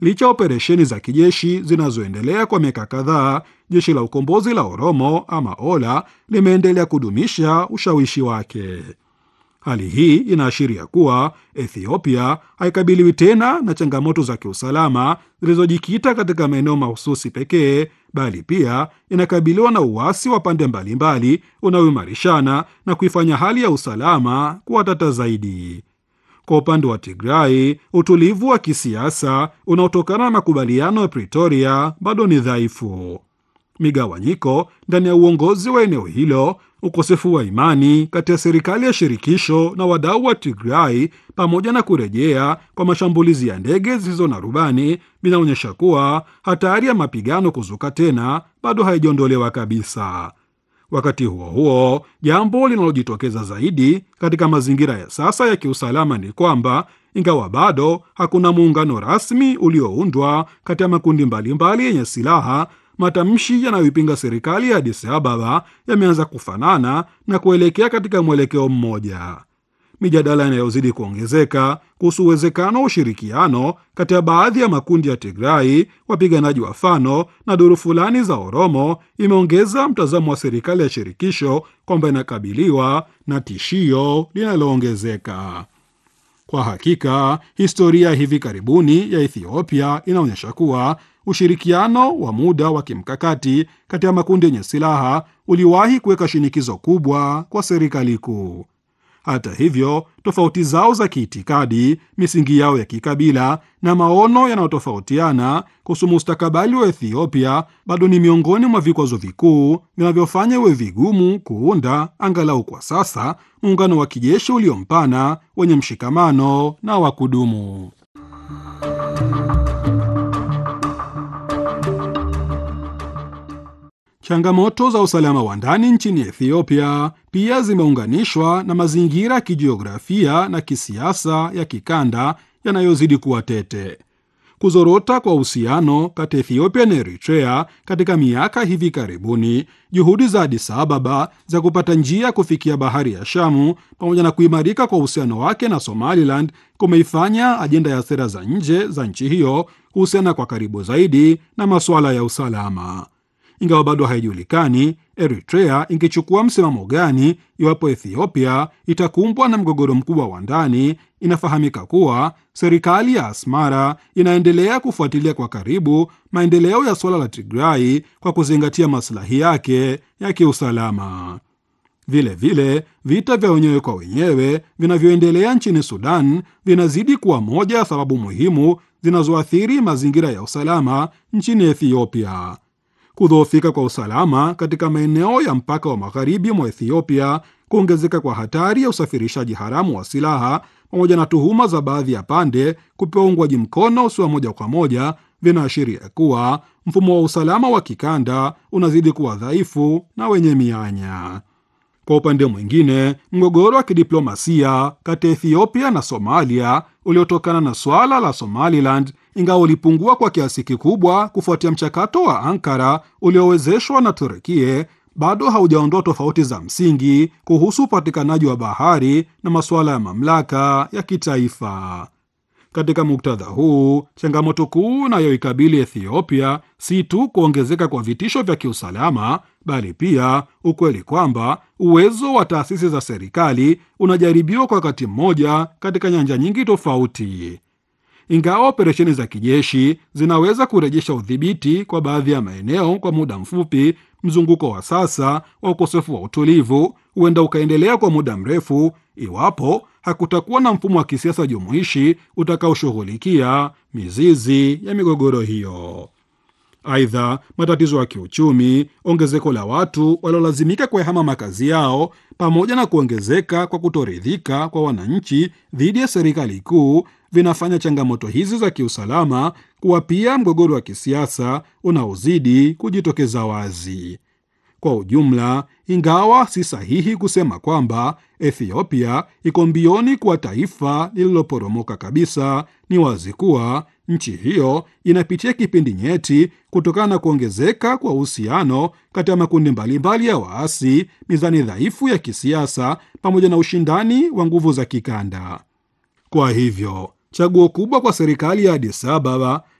Licha ya operesheni za kijeshi zinazoendelea kwa miaka kadhaa, jeshi la ukombozi la Oromo ama Ola limeendelea kudumisha ushawishi wake. Hali hii inaashiria kuwa Ethiopia haikabiliwi tena na changamoto za kiusalama zilizojikita katika maeneo mahususi pekee, bali pia inakabiliwa na uasi wa pande mbalimbali unaoimarishana na kuifanya hali ya usalama kuwa tata zaidi. Kwa upande wa Tigrai, utulivu wa kisiasa unaotokana na makubaliano ya Pretoria bado ni dhaifu. Migawanyiko ndani ya uongozi wa eneo hilo, ukosefu wa imani kati ya serikali ya shirikisho na wadau wa Tigrai, pamoja na kurejea kwa mashambulizi ya ndege zisizo na rubani vinaonyesha kuwa hatari ya mapigano kuzuka tena bado haijaondolewa kabisa. Wakati huo huo, jambo linalojitokeza zaidi katika mazingira ya sasa ya kiusalama ni kwamba ingawa bado hakuna muungano rasmi ulioundwa kati ya makundi mbalimbali yenye silaha, matamshi yanayoipinga serikali ya Addis Ababa yameanza kufanana na kuelekea katika mwelekeo mmoja. Mijadala inayozidi kuongezeka kuhusu uwezekano wa ushirikiano kati ya baadhi ya makundi ya Tigrai, wapiganaji wa Fano na duru fulani za Oromo imeongeza mtazamo wa serikali ya shirikisho kwamba inakabiliwa na tishio linaloongezeka. Kwa hakika, historia ya hivi karibuni ya Ethiopia inaonyesha kuwa ushirikiano wa muda wa kimkakati kati ya makundi yenye silaha uliwahi kuweka shinikizo kubwa kwa serikali kuu. Hata hivyo, tofauti zao za kiitikadi, misingi yao ya kikabila na maono yanayotofautiana kuhusu mustakabali wa Ethiopia bado ni miongoni mwa vikwazo vikuu vinavyofanya iwe vigumu kuunda, angalau kwa sasa, muungano wa kijeshi uliompana wenye mshikamano na wa kudumu. Changamoto za usalama wa ndani nchini Ethiopia pia zimeunganishwa na mazingira ya kijiografia na kisiasa ya kikanda yanayozidi kuwa tete. Kuzorota kwa uhusiano kati ya Ethiopia na Eritrea katika miaka hivi karibuni, juhudi za Addis Ababa za kupata njia ya kufikia bahari ya Shamu, pamoja na kuimarika kwa uhusiano wake na Somaliland kumeifanya ajenda ya sera za nje za nchi hiyo kuhusiana kwa karibu zaidi na masuala ya usalama. Ingawa bado haijulikani Eritrea ingechukua msimamo gani iwapo Ethiopia itakumbwa na mgogoro mkubwa wa ndani, inafahamika kuwa serikali ya Asmara inaendelea kufuatilia kwa karibu maendeleo ya suala la Tigrai kwa kuzingatia maslahi yake ya kiusalama. Vilevile, vita vya wenyewe kwa wenyewe vinavyoendelea nchini Sudan vinazidi kuwa moja ya sababu muhimu zinazoathiri mazingira ya usalama nchini Ethiopia. Kudhoofika kwa usalama katika maeneo ya mpaka wa magharibi mwa Ethiopia, kuongezeka kwa hatari ya usafirishaji haramu wa silaha, pamoja na tuhuma za baadhi ya pande kupewa uungwaji mkono usio moja kwa moja, vinaashiria kuwa mfumo wa usalama wa kikanda unazidi kuwa dhaifu na wenye mianya. Kwa upande mwingine, mgogoro wa kidiplomasia kati ya Ethiopia na Somalia uliotokana na swala la Somaliland, ingawa ulipungua kwa kiasi kikubwa kufuatia mchakato wa Ankara uliowezeshwa na Turkie, bado haujaondoa tofauti za msingi kuhusu upatikanaji wa bahari na masuala ya mamlaka ya kitaifa. Katika muktadha huu, changamoto kuu inayoikabili Ethiopia si tu kuongezeka kwa vitisho vya kiusalama, bali pia ukweli kwamba uwezo wa taasisi za serikali unajaribiwa kwa wakati mmoja katika nyanja nyingi tofauti. Ingawa operesheni za kijeshi zinaweza kurejesha udhibiti kwa baadhi ya maeneo kwa muda mfupi, mzunguko wa sasa wa ukosefu wa utulivu huenda ukaendelea kwa muda mrefu iwapo hakutakuwa na mfumo wa kisiasa jumuishi utakaoshughulikia mizizi ya migogoro hiyo. Aidha, matatizo ya kiuchumi, ongezeko la watu waliolazimika kuyahama makazi yao, pamoja na kuongezeka kwa kutoridhika kwa wananchi dhidi ya serikali kuu vinafanya changamoto hizi za kiusalama kuwa pia mgogoro wa kisiasa unaozidi kujitokeza wazi. Kwa ujumla, ingawa si sahihi kusema kwamba Ethiopia iko mbioni kuwa taifa lililoporomoka kabisa, ni wazi kuwa nchi hiyo inapitia kipindi nyeti kutokana na kuongezeka kwa uhusiano kati ya makundi mbalimbali ya waasi, mizani dhaifu ya kisiasa, pamoja na ushindani wa nguvu za kikanda. Kwa hivyo chaguo kubwa kwa serikali ya Addis Ababa